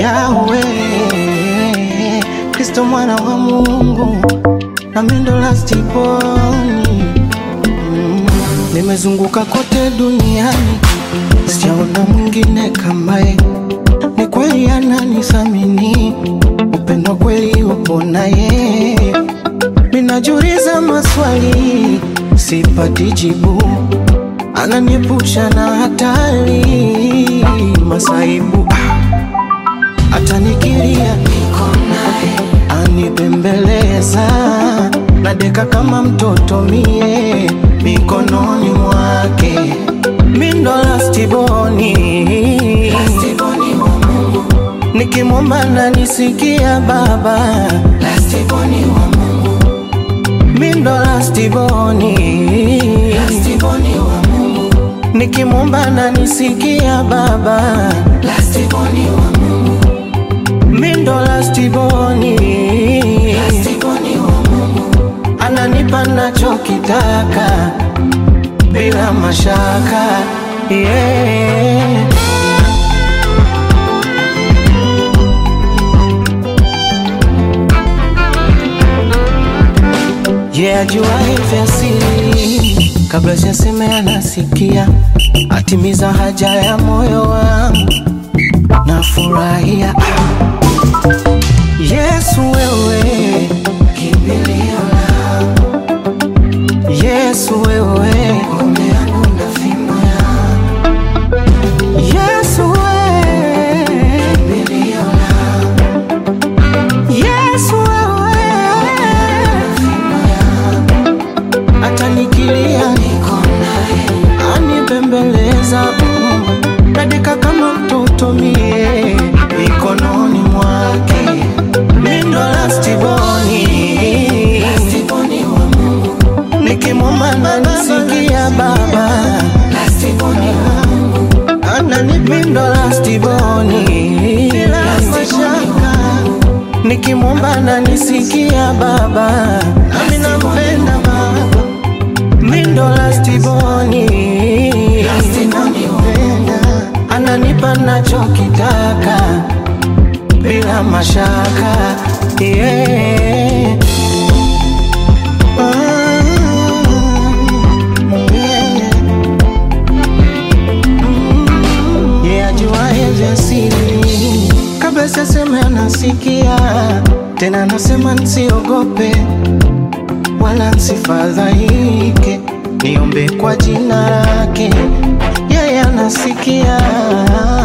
Yawe Kristo mwana wa Mungu na mindo lastiboni mm. Nimezunguka kote duniani sijaona mwingine kamaye, ni kweli ananisamini, upendo kweli upo naye. Ninajiuliza maswali sipati jibu, ananiepusha na hatari masaibu atanikiria niko naye, anibembeleza nadeka kama mtoto mie mikononi mwake, mindo lastiboni, nikimwomba nanisikia Baba, mindo lastiboni, nikimwomba nanisikia Baba, mindo lastiboni, ananipa nachokitaka bila mashaka yeah. Yeah, ajuaye vya siri kabla sijasema anasikia, atimiza haja ya moyo wangu, nafurahia Yesu wewe kimbilio langu, Yesu wewe ngome yangu na fimbo yangu, Yesu wewe kimbilio langu, Yesu wewe fimbo yangu, atanikilia niko naye, anibembeleza mm, nadeka kama mtoto mie mikononi mwake mindo lastiboni nikimwomba nanisikia Baba ananimindo lastiboni bila mashaka nikimwomba nanisikia Baba nami nampenda Baba mindo lastiboni nampenda ananipa nachokitaka bila mashaka yeah. Mm, yeah. Mm, yeah, ajuaye vya siri kabla siseme anasikia tena, anasema nsiogope wala nsifadhaike, niombe kwa jina lake, yeye anasikia